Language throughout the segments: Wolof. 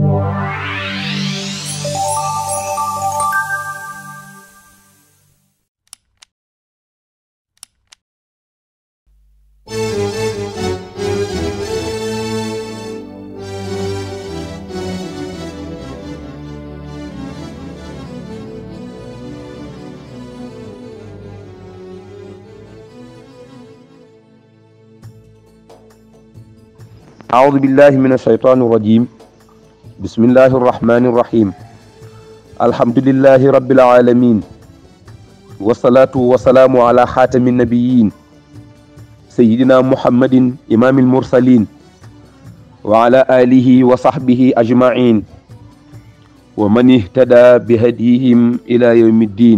أعوذ بالله من الشيطان الرجيم بسم الله الرحمن الرحيم الحمد لله رب العالمين والصلاة والسلام على خاتم النبيين سيدنا محمد إمام المرسلين وعلى آله وصحبه أجمعين ومن اهتدى بهديهم إلى يوم الدين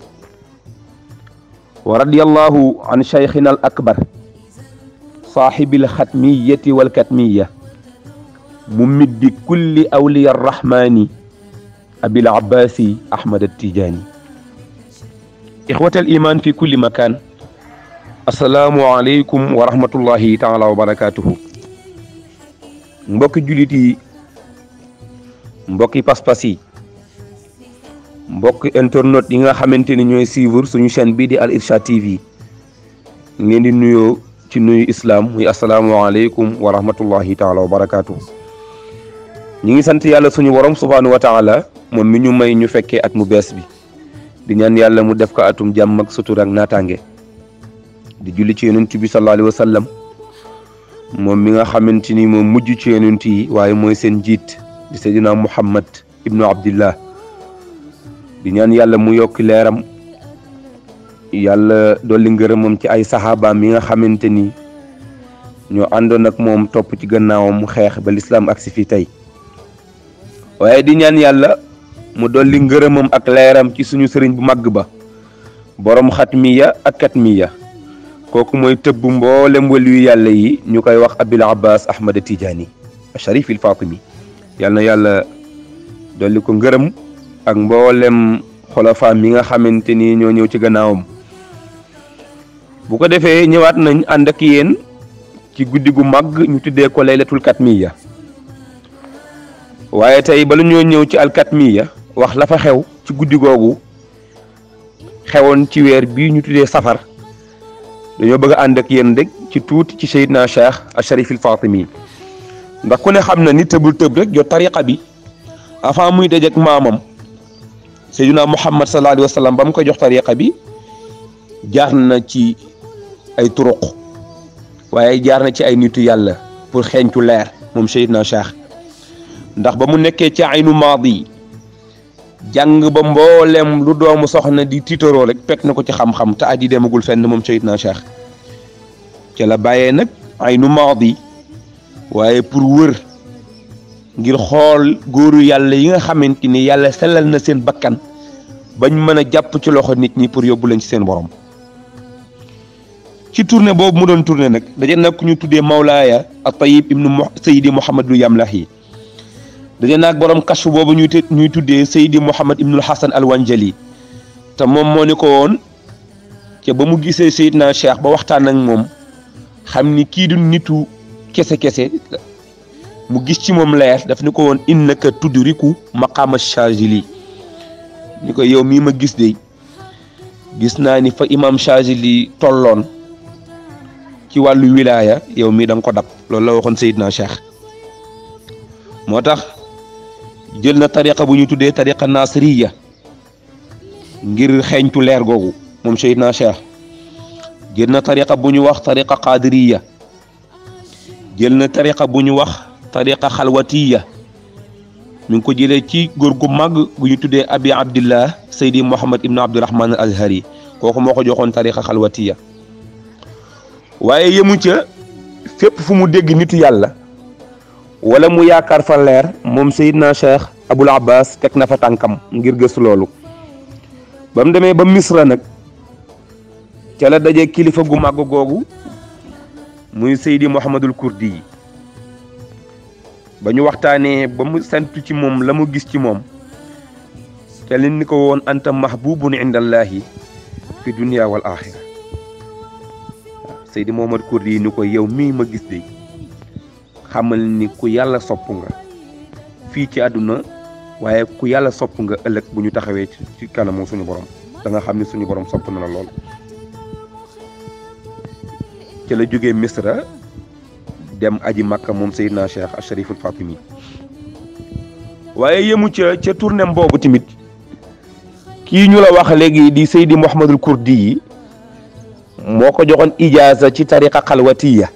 ورضي الله عن شيخنا الأكبر صاحب الختمية والكتمية ممد كل أولياء الرحمن أبي العباس أحمد التيجاني إخوة الإيمان في كل مكان السلام عليكم ورحمة الله تعالى وبركاته mbokki jullit yi mbokki pas-pas yi mbokki internet yi nga xamante ni ñooy suivre suñu chaîne bii di Al Irshad TV ngeen di nuyoo ci nuyu islam muy asalaamualeykum wa rahmatullahi taala wa barakaatu. ñi ngi sant yàlla suñu borom subhaanahu wa taala moom mi ñu may ñu fekkee at mu bees bi di ñaan yàlla mu def ko atum jàmm ak sutur ak naataange di julli ci yonent bi sallallahu alayhi wa sallam moom mi nga xamante ni moom mujj ci yonent yi waaye mooy seen njiit di seydina muhammad ibnu abdillah di ñaan yàlla mu yokki leeram yàlla dolli ngërëmam ci ay saxaabaam yi nga xamante ni ñoo àndoon ak moom topp ci gannaawam mu xeex ba lislaam ak si fii tey waaye di ñaan yàlla mu dolli ngërëmam ak leeram ci suñu sëriñ bu màgg ba borom xatmiya ak katmiya kooku mooy tëbb mboolem waliyu yàlla yi ñu koy wax abil abbas ahmad tijaani sharif il fatimi yàlla na yàlla dolli ko ngërëm ak mboolem xolafaam yi nga xamante ni ñoo ñëw ci gannaawam bu ko defee ñëwaat nañ ànd ak yéen ci guddi gu màgg ñu tuddee ko laylatul katmiya waaye tey bala ñoo ñëw ci alkatmiya wax la fa xew ci guddi googu xewoon ci weer bii ñu tuddee safar dañoo bëgg a ànd ak yéen rek ci tuuti ci Seydina Cheikh Acharif il Fatimi ndax ku ne xam na ni tëbul tëb rek jot tariqa bi avant muy dajeek maamam Seydina Muhammad sallallahu alayhi wa sallam ba mu koy jox tariqa bi jaar na ci ay turuq waaye jaar na ci ay nitu yàlla pour xeeñtu leer moom Seydina Cheikh ndax ba mu nekkee ci aynu maadi jàng ba mboolem lu doomu soxna di tiitaroo rek pekk na ko ci xam-xam te aji demagul fenn moom Seydina Cheikh ca la bàyyee nag aynu maadi waaye pour wër ngir xool góoru yàlla yi nga xamante ni yàlla sellal na seen bakkan bañ mën a jàpp ci loxo nit ñi pour yóbbu leen ci seen borom ci tournée boobu mu doon tournée nag daje nag ku ñu tuddee Mawlaaya at-Tayyib ibnu Seydi Mouhamadul Yamlahi daje naag borom kashfu boobu ñuy ñuy tuddee Seydi Mouhamad ibnul Hasan al-Wanjali te moom moo ni ko woon ca ba mu gisee Seydina Cheikh ba waxtaan ak moom xam ni kii du nitu kese kese. mu gis ci moom leer daf ni ko woon innaka tudriku maqaama Chazili ni ko yow mii ma gis de gis naa ni fa imam Chazili tolloon ci wàllu wilaaya yow mii da nga ko dab loolu la waxoon Seydina Cheikh moo tax jël na tariqa bu ñu tuddee tariqa nasiriya ngir xeeñtu leer googu moom Seydina Cheikh jël na tariqa bu ñu wax tariqa qadiriya jël na tariqa bu ñu wax tariqa xalwatiya mi ngi ko jëlee ci góor gu mag gu ñu tuddee abi abdillah saydi muhammad ibnu abdurahman al azhari kooku moo ko joxoon tariqa xalwatiya waaye yemu ca fépp fu mu dégg nitu yàlla wala mu yaakaar fa leer moom sayidna cheikh abul abbas teg na fa tànkam ngir gëstu loolu ba mu demee ba misra nag ca la daje kilifa gu màgg googu muy saydi muhammadul kurdi yi ba ñu waxtaanee ba mu sentu ci moom la mu gis ci moom te li ni ko woon anta mahbubun indallahi fi dunia wal axira waaw Seydi Mohamad Kurdi yi ni ko yow mii ma gis de xamal ni ku yàlla sopp nga fii ci àdduna waaye ku yàlla sopp nga ëllëg bu ñu taxawee ci kanamu suñu borom da nga xam ne suñu borom sopp na la lool ci la jógee misra dem aji makka moom Seydina Cheikh Acharif al Fatimi waaye yemu ca ca tournée boobu tamit kii ñu la wax léegi di Seydi Mouhamadul Kurdi yi moo ko joxoon ijaaza ci tariqa xalwatiya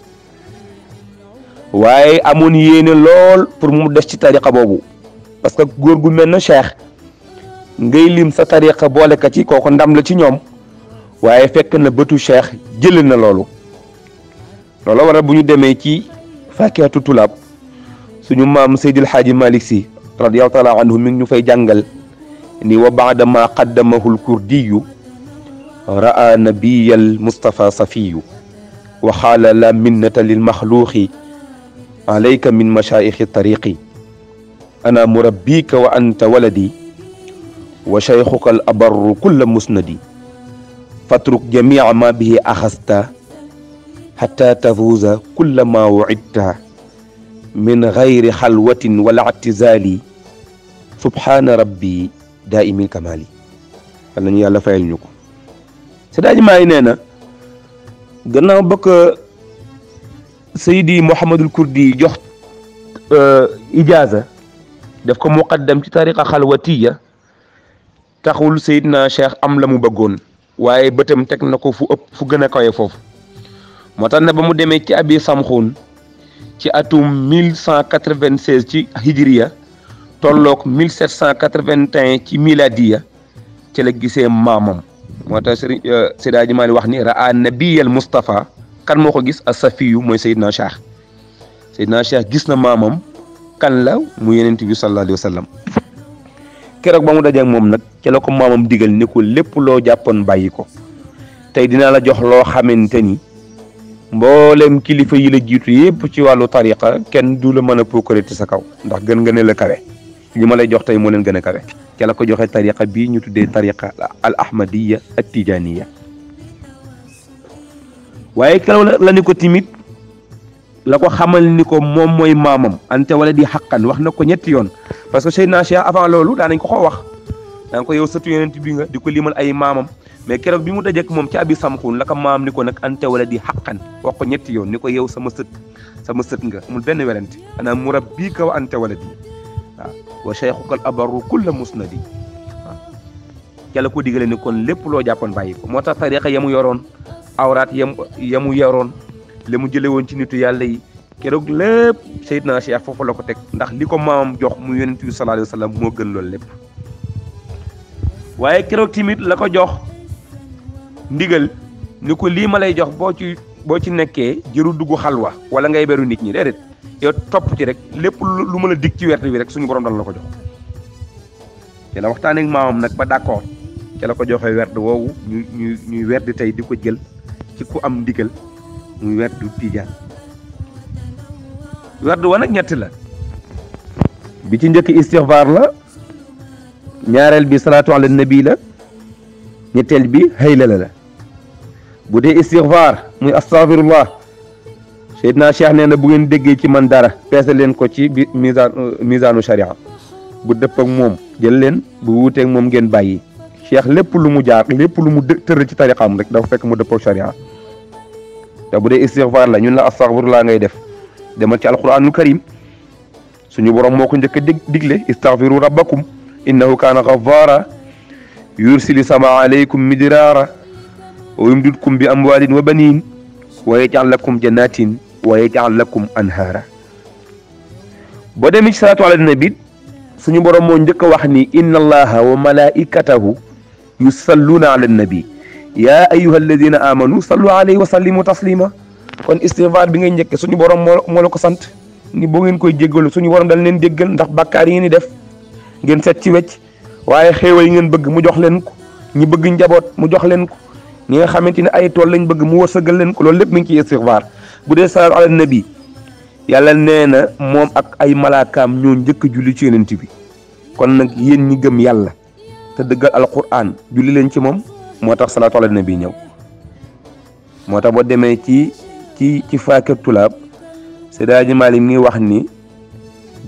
waaye amoon yéene lool pour mu des ci tariqa boobu parce que góor gu mel na Cheikh ngay lim sa tariqa boole ka ci kooku ndam la ci ñoom waaye fekk na bëtu Cheikh jëlee na loolu loolu waral bu ñu demee ci fakihatu tulaab suñu maam Seydil Xaaji Malick si radiyallahu taala anhu mi ngi ñu fay jàngal ni wa baada ma qaddamahu lkurdiyu ra'a nabiya almustafa safiyu wa xaala la minnata lilmaxluuqi alayka min mashaayixi tariqi ana murabbika wa anta waladi wa shaykhuka al abarru kulla musnadi fatruk jamica ma bihi axasta xata tafuuza kulla ma wucidta min gayri xalwatin wala ictizaali subhaana rabbi daaimil kamaali yal nañu yàlla fayal ñu ko Seydi Maalik nee na gannaaw ba ko Seydi Mouhamadul Kurdi jox ijaaza def ko muqaddam ci tariqa xalwatiya taxul Seydina Cheikh am la mu bëggoon waaye bëtam teg na ko fu ëpp fu gën a kawe foofu moo tax ne ba mu demee ci abi samxuun ci atum 1196 ci hijriya tolloog 1781 ci miladiya ci la gisee maamam moo tax sëriñ Seydi Hadji Malick wax ni raa nabiyal Moustapha kan moo ko gis a safiyu mooy Seydina Cheikh Seydina Cheikh gis na maamam kan la mu yenent bi sallallahu alayhi wa sallam keroog ba mu dajeek moom nag ci la ko maamam digal ni ko lépp loo jàppoon bàyyi ko tey dinaa la jox loo xamante ni mboolem kilifa yi la jiitu yépp ci wàllu tariqa kenn du la mën a puukare ci sa kaw ndax gën nga ne la kawe li ma lay jox tey moo leen gën a kawe ca la ko joxe tariqa bii ñu tuddee tariqa al ahmadiya ak tijaniya waaye keroog la ni ko timit la ko xamal ni ko moom mooy maamam ante wala di xaqan wax na ko ñetti yoon parce que Seydina Cheikh avant loolu daa nañ ko ko wax daan ko yow sëtu yonent bi nga di ko limal ay maamam mais keroog bi mu dajek moom ci abi samxun la ko maam ni ko nag ante wala di xaqan wax ko ñetti yoon ni ko yow sama sët sama sët nga amul benn werante ana murabbika wa ante wala di waaw wa cheikhuka al abarru kulla musnadi waaw ca la ko digale ni kon lépp loo jàppoon bàyyi ko moo tax tariqa yamu yoroon awraat yam yamu yoroon la mu jële woon ci nitu yàlla yi keroog lépp Seydina Cheikh foofu la ko teg ndax li ko maamam jox mu yonent bi sallallahu alayhi wa sallam moo gën loolu lépp waaye keroog tamit la ko jox ndigal ni ko lii ma lay jox boo ci boo ci nekkee jëru dugg xalwa wala ngay beru nit ñi déedéet yow topp ci rek lépp lu mën a dig ci werte bi rek suñu borom dal la ko jox te la waxtaan ak maamam nag ba d'accord te la ko joxee werd woowu ñu ñu ñuy werd tey di ko jël ci ku am ndigal muy werdu tijaan werd wa nag ñett la bi ci njëkk istixfaar la ñaareel bi salaatu ala nabi la ñetteel bi haylala la bu dee istixfaar muy astaghfirullah Seydina Cheikh nee na bu ngeen déggee ci man dara peese leen ko ci bi misaan misaanu sharia bu dëpp ak moom jël leen bu wuuteeg moom ngeen bàyyi Cheikh lépp lu mu jaar lépp lu mu tëral ci tariqaam rek dafa fekk mu dëpp ak sharia te bu dee istixfaar la ñun la astaghfirullah ngay def demal ci alquranul karim suñu borom moo ko njëkk a dig digle istaghfiru rabbakum innahu kaana ghaffara yursili sama alaykum midraara wa yumdidkum bi amwalin wa banin wa yaj'al lakum jannatin wa yaj'al lakum anhaara boo demee ci salaatu ala nabi suñu borom moo njëkk a wax ni inna allaha wa malaikatahu yusalluuna ala nabi yaa ayyuha alladina amanu sallu alayhi wa sallimu taslima kon istighfar bi ngay njëkke suñu borom moo moo la ko sant ni boo ngeen koy jéggalu suñu borom dal leen déggal ndax bàkkaar yi ngeen di def ngeen set ci wecc waaye xéewal yi ngeen bëgg mu jox leen ko ñi bëgg njaboot mu jox leen ko ñi nga xamante ne ay tool lañ bëgg mu wërsëgal leen ko loolu lépp mi ngi ci istighfar bu dee salaatu ala nabi yàlla nee na moom ak ay malaakaam ñoo njëkk julli ci yonent bi kon nag yéen ñi gëm yàlla te dëggal alquran julli leen ci moom moo tax salaatu ala nabi ñëw moo tax boo demee ci ci ci faakir tulaab Seydi Hadji Malick mi wax ni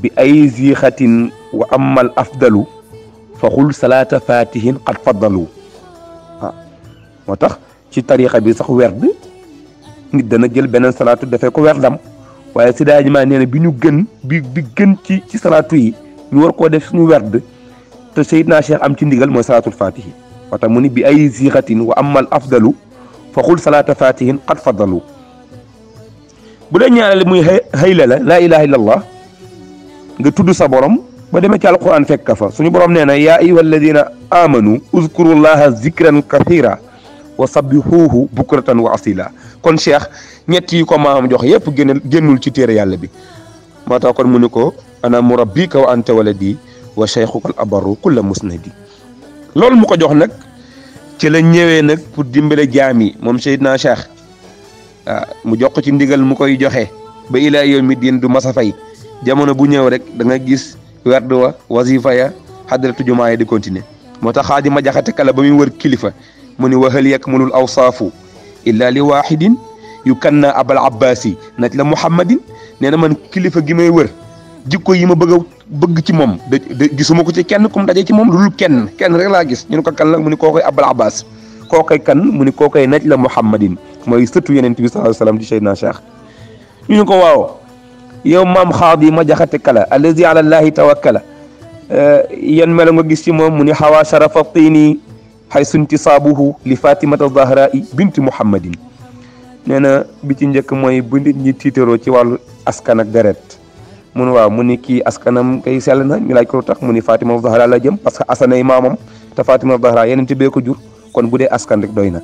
bi ay ziixatin wa amal afdalu fa xul salaata fatihin qad faddalu waaw moo tax ci tarixa bi sax werd nit dana jël beneen salaatu dafee ko werdam waaye si daaji maa nee na bi ñu gën bi bi gën ci ci salaatu yi ñu war koo def suñu werd te Seydina Cheikh am ci ndigal mooy salaatul fatihi moo tax mu ni bi ay ziixatin wa amal afdalu fa xul salaata fatihin qad faddalu bu dee ñaareel muy xëyla la laa ilaha illallah nga tudd sa borom ba demee ci alquran fekk ka fa suñu borom nee na yaa ayuha alladina amanu uzkurullaha zikran kathira wa sabbihuhu bukratan wa asila kon cheikh ñett yi ko maam jox yépp génn génnul ci téere yàlla bi moo tax kon mu ni ko ana murabbika wa anta waladi wa cheikhuka al abaru kulla musnadi loolu mu ko jox nag ci la ñëwee nag pour dimbale jaam yi moom Seydina Cheikh waaw mu jox ko ci ndigal mu koy joxe ba ilaa yawmi diin du masa fay jamono bu ñëw rek da nga gis werd wa wasifa ya xadratu jumaa yi di continuer moo tax xaadi ma jaxate kala ba muy wër kilifa mu ni wa hal yakmulul awsaafu illa li waahidin yu kanna abal abbasi naj la muhammadin nee na man kilifa gi may wër jikko yi ma bëgg a bëgg ci moom de gisuma ko ci kenn kum daje ci moom lu dul kenn kenn rek laa gis ñu ne ko kan la mu ni koo koy abal abbas koo koy kan mu ni koo koy naj la muhammadin mooy sëtu yeneen bi sallallahu alayhi wasallam di Seydina Cheikh ñu ne ko waaw yow maam xaadi ma jaxate kala allazi ala llahi tawakkala yan melo nga gis ci moom mu ni xawaa sharafa tiini xay suntisaabuhu li fatimata zahrai binti muhammadin nee na bi ci njëkk mooy bu nit ñi tiitaroo ci wàllu askan ak deret mu ne waaw mu ni kii askanam kay sell na ñu laaj ko lu tax mu ni fatima zahra la jëm parce que asanay maamam te fatima zahra yeneen ti bee ko jur kon bu dee askan rek doy na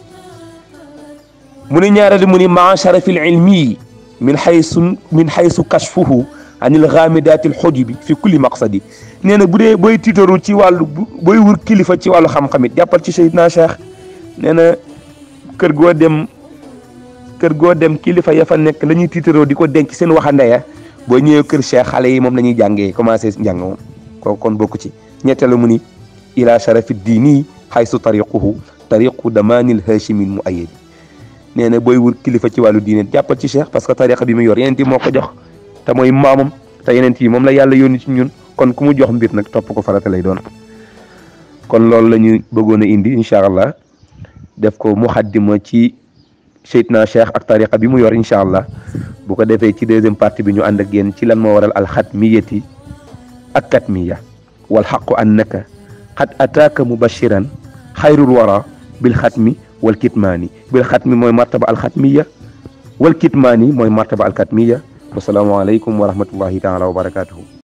mu ni ñaareel mu ni maa sharafil ilmi min xaysu min xaysu kashfuhu anil xaamidaati alxujubi fi kulli maqsadi nee na bu dee booy tiitaru ci wàllu booy wur kilifa ci wàllu xam-xam it jàppal ci Seydina Cheikh nee na kër goo dem kër goo dem kilifa ya fa nekk la ñuy tiitaroo di ko denc seen waxande ya boo ñëwee kër Cheikh xale yi moom la ñuy jàngee commencé njàng moom kooku kon bokku ci ñetteelu mu ni ila sharafi diini xaysu tariquhu tariqu damaanil hachimin mu ayedi nee na booy wur kilifa ci wàllu diine jàppal ci cheikh parce que tariqa bi mu yor yeneen yi moo ko jox te mooy maamam te yeneen yi moom la yàlla yónni ci ñun kon ku mu jox mbir nag topp ko farata lay doon kon loolu la ñu bëggoon a indi incha allah def ko muxaddima ci Seydina Cheikh ak tariqa bi mu yor incha allah bu ko defee ci deuxième partie bi ñu ànd ak yéen ci lan moo waral alxatmiyati ak katmiya wal xaqu annaka xad ataaka mubashiran xayrul wara bil xatmi wal kitmaani bil xatmi mooy martaba alxatmiya wal kitmaani mooy martaba alkatmiya wasalaamualeykum wa rahmatullahi taala wa barakatuhu